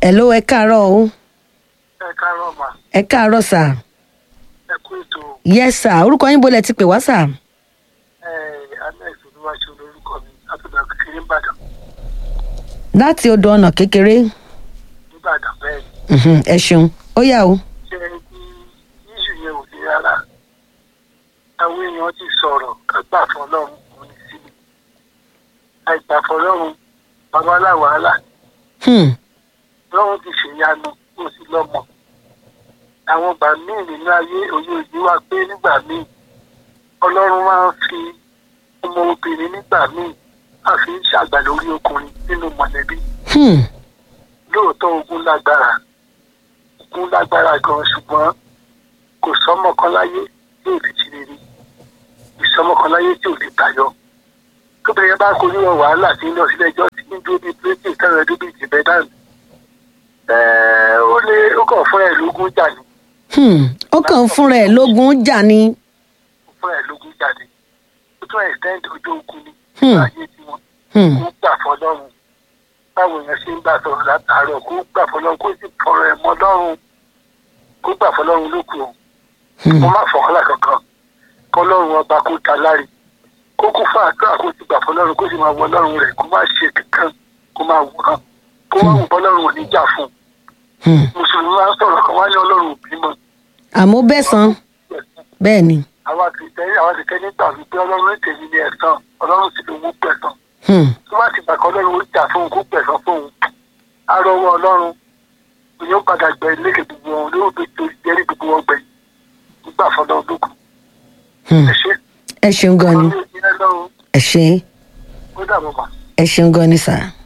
hello ẹ káàárọ̀ o ẹ káàárọ̀ mà ẹ káàárọ̀ sà ẹ kú ètò yes sà orúkọ yín bolẹ̀ ti pè wá sà ẹ alex olúwaṣẹ olórúkọ mi látọ̀dọ̀ kékeré nìbàdàn láti odò ọ̀nà kékeré nìbàdàn bẹ́ẹ̀ ni Mhm, ẹ ṣeun ó yà o ṣe ní yíṣù yẹn ò sí rárá àwọn èèyàn ti sọ̀rọ̀ kágbà fọlọ́run kò ní síbi àìgbà fọlọ́run babalá wàhálà Hmm, lọ́run ti ṣèyanu kó sí lọ́mọ àwọn ìgbà míì nínú ayé òye òye wa pé nígbà míì ọlọ́run máa ń fi ọmọ obìnrin nígbà míì á fi ń ṣàgbà lórí ọkùnrin nínú mọ̀lẹ́bí hmm, lóòótọ́ ogun lágbára ogun lágbára gan ṣùgbọ́n kò sọ́mọ kan láyé tí ò lè ti rere ìsọmọ kan láyé tí ò lè tayọ tó bẹ̀rẹ̀ bá kojú wọn wàhálà tí ń lọ sílé ẹjọ́ tí ń dúró bíi plétì kẹrẹ dúró bíi tìbẹ́ dànù ẹ̀ẹ́ ó lé ó kàn fún ẹ̀ lógún jà ní hmm. ó kàn ń fúnra ẹ̀ lógún jà ni ó fún ẹ̀ lógún jà ní ó tún extend ojú ogun ní Hmm. ayé tiwọn Hmm, kó gbà fọlọ́run báwo yẹn ṣe ń bá sọ̀rọ̀ látàárọ̀ kó gbà fọlọ́run kó sì fọ̀rọ̀ ẹ̀ mọ́ lọ́rùn kó gbà fọlọ́run lókù o hmm. kó má fọ̀kànlá kankan kọlọ́run ọba kó ta láre kó kún fún àdúrà kó sì gbà fọlọ́run kó sì máa wọ ọlọ́run rẹ̀ kó má ṣe kankan kó máa wòran kó má wù bọ́lọ́run ò ní jà fún un Hmm. mùsùlùmí máa ń sọ̀rọ̀ kan wá ní ọlọ́run òbí mọ́ àmọ́ bẹ́ẹ̀ san bẹ́ẹ̀ ni àwa kìrìtẹ́nì àwa kìrìtẹ́nì gbà wípé ọlọ́run tèmi ní ẹ̀san ọlọ́run sì ló mú pẹ̀sán Hmm, tó bá ti gbà kọ́ ọlọ́run ó jà fún un kó pẹ̀sán fún un arọwọ́ ọlọ́run yóò padà gbẹ lékè gbogbo wọn ló fi tó jẹ́rìí gbogbo wọn gbẹ nígbà fọlọ́ lókun hmm. ẹ ṣe ẹ ṣeun gan ni ọlọ́run ò ní ẹ lọ́run ẹ ṣe ó dàbọ̀ mà. ẹ ṣeun gan ni sà.